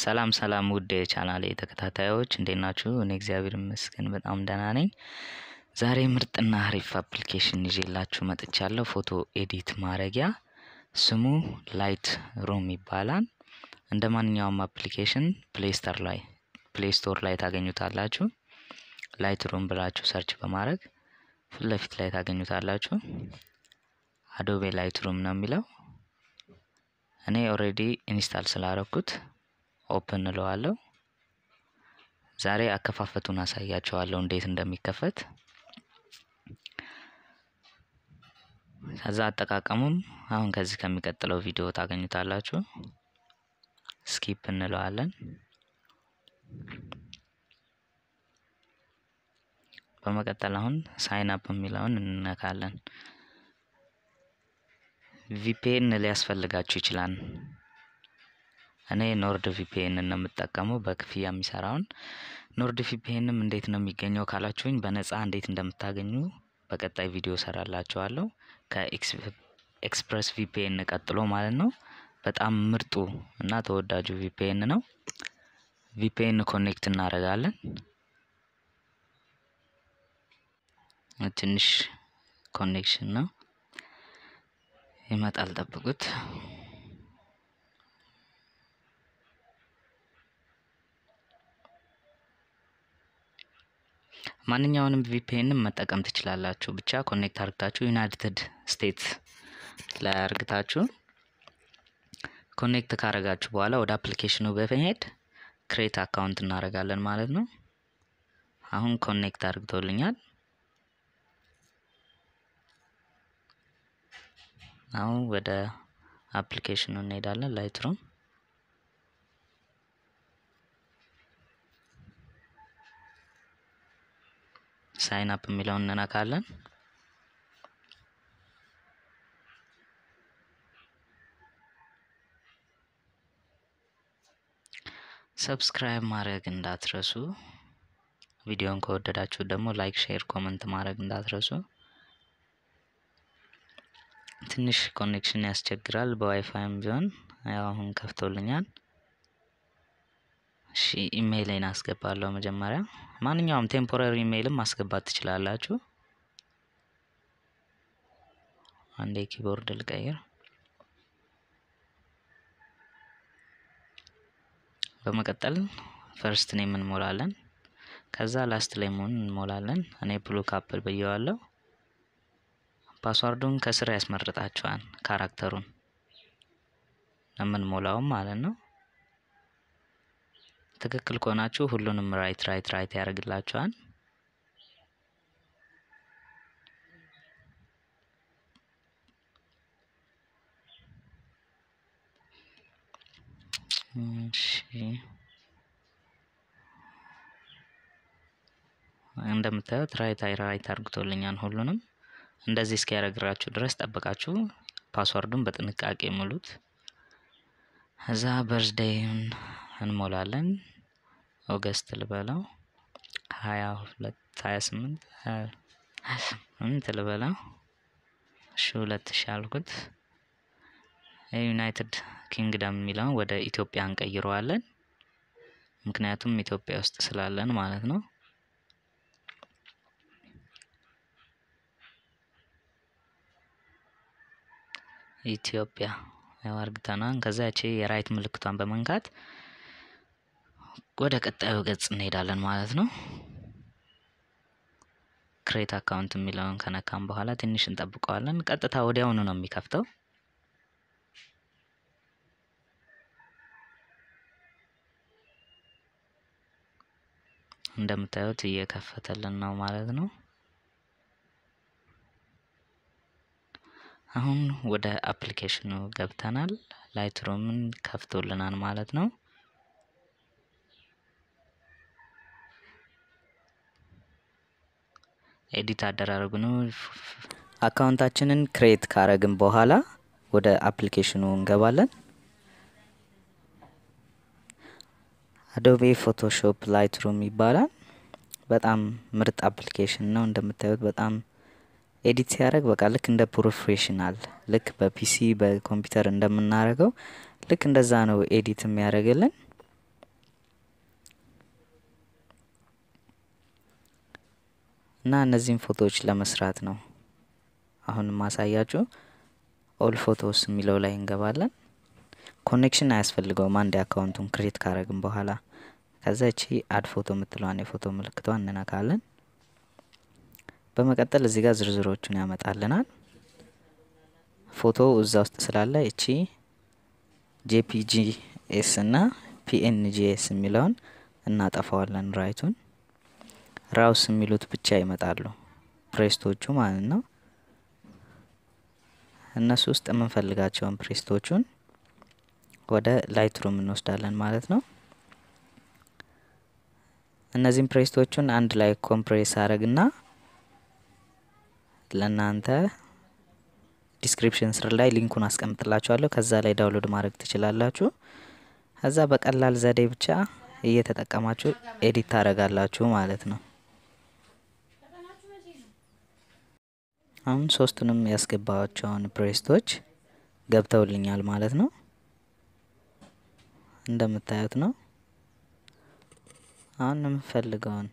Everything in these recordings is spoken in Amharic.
ሰላም ሰላም ውድ የቻናሌ ተከታታዮች እንዴት ናችሁ? እኔ እግዚአብሔር ይመስገን በጣም ደህና ነኝ። ዛሬ ምርጥና አሪፍ አፕሊኬሽን ይዤላችሁ መጥቻለሁ። ፎቶ ኤዲት ማድረጊያ ስሙ ላይት ሩም ይባላል። እንደ ማንኛውም አፕሊኬሽን ፕሌይ ስቶር ላይ ፕሌይ ስቶር ላይ ታገኙታላችሁ። ላይት ሩም ብላችሁ ሰርች በማድረግ ፊት ለፊት ላይ ታገኙታላችሁ። አዶቤ ላይት ሩም ነው የሚለው። እኔ ኦልሬዲ ኢንስታል ስላረኩት ኦፕን እለዋለሁ። ዛሬ አከፋፈቱን አሳያችኋለሁ እንዴት እንደሚከፈት። ከዛ አጠቃቀሙም አሁን ከዚህ ከሚቀጥለው ቪዲዮ ታገኙታላችሁ። ስኪፕ እንለዋለን። በመቀጠል አሁን ሳይን አፕ የሚለውን እንነካለን። ቪፒኤን ሊያስፈልጋችሁ ይችላል። እኔ ኖርድ ቪፒኤን ነው የምጠቀመው በክፍያ የሚሰራውን። ኖርድ ቪፒኤንም እንዴት ነው የሚገኘው ካላችሁኝ በነፃ እንዴት እንደምታገኙ በቀጣይ ቪዲዮ ሰራላችኋለሁ። ከኤክስፕረስ ቪፒኤን ቀጥሎ ማለት ነው። በጣም ምርጡ እና ተወዳጁ ቪፒኤን ነው። ቪፒኤን ኮኔክት እናደርጋለን። ትንሽ ኮኔክሽን ነው ይመጣል፣ ጠብቁት። ማንኛውንም ቪፒኤንም መጠቀም ትችላላችሁ። ብቻ ኮኔክት አርግታችሁ ዩናይትድ ስቴትስ ላይ አርግታችሁ ኮኔክት ካረጋችሁ በኋላ ወደ አፕሊኬሽኑ በመሄድ ክሬት አካውንት እናደርጋለን ማለት ነው። አሁን ኮኔክት አርግቶልኛል። አሁን ወደ አፕሊኬሽኑ እንሄዳለን። ላይትሩም ሳይን አፕ የሚለውን እንነካለን። ሰብስክራይብ ማድረግ እንዳትረሱ። ቪዲዮን ከወደዳችሁ ደግሞ ላይክ፣ ሼር፣ ኮመንት ማድረግ እንዳትረሱ። ትንሽ ኮኔክሽን ያስቸግራል። በዋይፋይም ቢሆን ያው አሁን ከፍቶልኛል። እሺ ኢሜይሌን አስገባለሁ መጀመሪያ። ማንኛውም ቴምፖራሪ ኢሜይልም ማስገባት ትችላላችሁ። አንዴ ኪቦርድ ልቀይር። በመቀጠል ፈርስት ኔም እንሞላለን። ከዛ ላስት ኔሙን እንሞላለን። እኔ ብሉ ካፕል ብየዋለሁ። ፓስዋርዱን ከስር ያስመርጣችኋል። ካራክተሩን የምንሞላውም ማለት ነው። ትክክል ከሆናችሁ ሁሉንም ራይት ራይት ራይት ያደርግላችኋል። እንደምታዩት ራይት ራይት አርግቶልኛል ሁሉንም እንደዚህ እስኪያደርግራችሁ ድረስ ጠብቃችሁ ፓስዋርዱን በጥንቃቄ ሙሉት። እዛ በርዝዴይን እንሞላለን። ኦገስት ልበለው ሀያ ሁለት ሀያ ስምንት ሀያ ስምንት ልበለው እሺ ሁለት ሺ አልኩት። የዩናይትድ ኪንግደም የሚለውን ወደ ኢትዮጵያ እንቀይረዋለን። ምክንያቱም ኢትዮጵያ ውስጥ ስላለን ማለት ነው። ኢትዮጵያ ያው አርግተናን ከዛ ያቺ የራይት ምልክቷን በመንካት ወደ ቀጣዩ ገጽ እንሄዳለን ማለት ነው። ክሬት አካውንት የሚለውን ከነካም በኋላ ትንሽ እንጠብቀዋለን። ቀጥታ ወዲያውኑ ነው የሚከፍተው። እንደምታዩት እየከፈተልን ነው ማለት ነው። አሁን ወደ አፕሊኬሽኑ ገብተናል። ላይትሩምን ከፍቶልናል ማለት ነው። ኤዲት አደራረጉ ነው። አካውንታችንን ክሬት ካረግን በኋላ ወደ አፕሊኬሽኑ እንገባለን። አዶቤ ፎቶሾፕ ላይትሩም ይባላል። በጣም ምርጥ አፕሊኬሽን ነው። እንደምታዩት በጣም ኤዲት ሲያደርግ በቃ ልክ እንደ ፕሮፌሽናል ልክ በፒሲ በኮምፒውተር እንደምናደርገው ልክ እንደዛ ነው ኤዲት የሚያደርግልን። እና እነዚህን ፎቶዎች ለመስራት ነው አሁን ማሳያችሁ። ኦል ፎቶስ የሚለው ላይ እንገባለን። ኮኔክሽን አያስፈልገውም አንድ አካውንቱን ክሬት ካረግን በኋላ ከዛ እቺ አድ ፎቶ የምትለዋን የፎቶ ምልክቷ እንነካለን። በመቀጠል እዚህ ጋር ዝርዝሮቹን ያመጣልናል። ፎቶ እዛ ውስጥ ስላለ እቺ ጄፒጂ ኤስ እና ፒኤንጂኤስ የሚለውን እናጠፋዋለን። ራይቱን ራውስ የሚሉት ብቻ ይመጣሉ ፕሬስቶቹ ማለት ነው። እነሱ ውስጥ የምንፈልጋቸውን ፕሬስቶቹን ወደ ላይትሩም እንወስዳለን ማለት ነው። እነዚህም ፕሬስቶቹን አንድ ላይ ኮምፕሬስ አረግና ለእናንተ ዲስክሪፕሽን ስር ላይ ሊንኩን አስቀምጥላችኋለሁ። ከዛ ላይ ዳውንሎድ ማድረግ ትችላላችሁ። ከዛ በቀላል ዘዴ ብቻ እየተጠቀማችሁ ኤዲት ታደርጋላችሁ ማለት ነው። አሁን ሶስቱንም ያስገባቸውን ፕሬስቶች ገብተውልኛል ማለት ነው። እንደምታዩት ነው። አሁን የምፈልገውን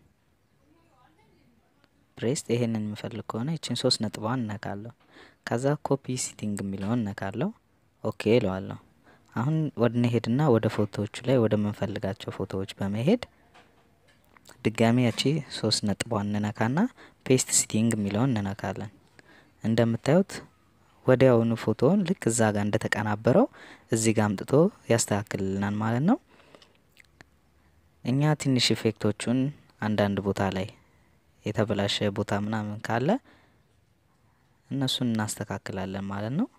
ፕሬስት ይሄንን የምፈልግ ከሆነ ይችን ሶስት ነጥቧን እነካለሁ። ከዛ ኮፒ ሲቲንግ የሚለውን እነካለሁ። ኦኬ እለዋለሁ። አሁን ወደ ሄድና ወደ ፎቶዎቹ ላይ ወደ ምንፈልጋቸው ፎቶዎች በመሄድ ድጋሚ ያቺ ሶስት ነጥቧን እንነካና ፔስት ሲቲንግ የሚለውን እንነካለን። እንደምታዩት ወዲያውኑ ፎቶውን ልክ እዛ ጋር እንደተቀናበረው እዚህ ጋር አምጥቶ ያስተካክልልናል ማለት ነው። እኛ ትንሽ ኢፌክቶቹን አንዳንድ ቦታ ላይ የተበላሸ ቦታ ምናምን ካለ እነሱን እናስተካክላለን ማለት ነው።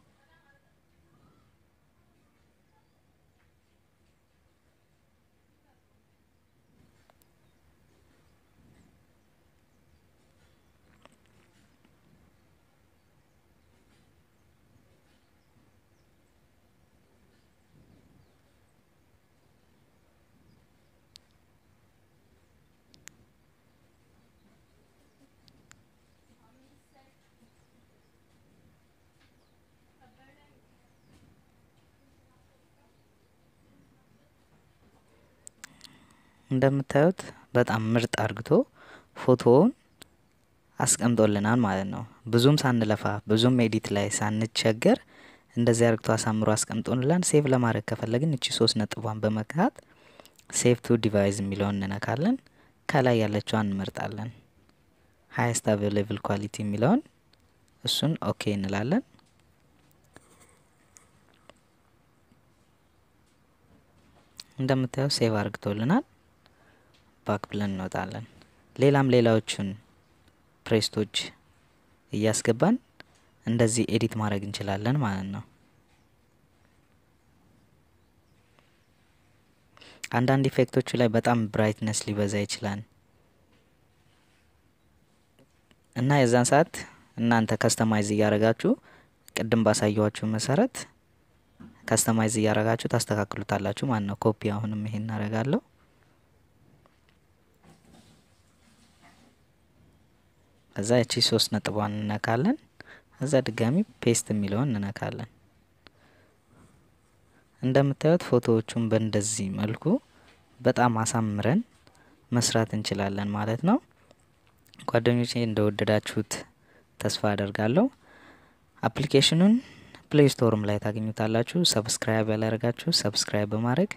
እንደምታዩት በጣም ምርጥ አርግቶ ፎቶውን አስቀምጦልናል ማለት ነው። ብዙም ሳንለፋ ብዙም ኤዲት ላይ ሳንቸገር እንደዚህ አርግቶ አሳምሮ አስቀምጦልናል። ሴቭ ለማድረግ ከፈለግን እቺ ሶስት ነጥቧን በመክታት ሴቭ ቱ ዲቫይስ የሚለውን እንነካለን። ከላይ ያለችዋን እንመርጣለን። ሀይስት አቬሌብል ኳሊቲ የሚለውን እሱን ኦኬ እንላለን። እንደምታየው ሴቭ አርግቶልናል። ባክ ብለን እንወጣለን። ሌላም ሌላዎቹን ፕሬስቶች እያስገባን እንደዚህ ኤዲት ማድረግ እንችላለን ማለት ነው። አንዳንድ ኢፌክቶቹ ላይ በጣም ብራይትነስ ሊበዛ ይችላል እና የዛን ሰዓት እናንተ ከስተማይዝ እያረጋችሁ ቅድም ባሳየኋችሁ መሰረት ከስተማይዝ እያረጋችሁ ታስተካክሉታላችሁ ማለት ነው። ኮፒ አሁንም ይሄን እናረጋለሁ። ከዛ እቺ ሶስት ነጥቧን እንነካለን። ከዛ ድጋሚ ፔስት የሚለውን እንነካለን። እንደምታዩት ፎቶዎቹን በእንደዚህ መልኩ በጣም አሳምረን መስራት እንችላለን ማለት ነው። ጓደኞቼ እንደወደዳችሁት ተስፋ አደርጋለሁ። አፕሊኬሽኑን ፕሌይ ስቶርም ላይ ታገኙታላችሁ። ሰብስክራይብ ያላረጋችሁ ሰብስክራይብ በማድረግ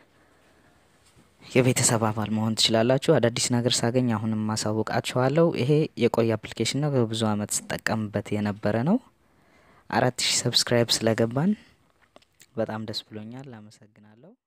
የቤተሰብ አባል መሆን ትችላላችሁ። አዳዲስ ነገር ሳገኝ አሁንም ማሳወቃችኋለሁ። ይሄ የቆየ አፕሊኬሽን ነው። በብዙ አመት ስጠቀምበት የነበረ ነው። አራት ሺህ ሰብስክራይብ ስለገባን በጣም ደስ ብሎኛል። አመሰግናለሁ።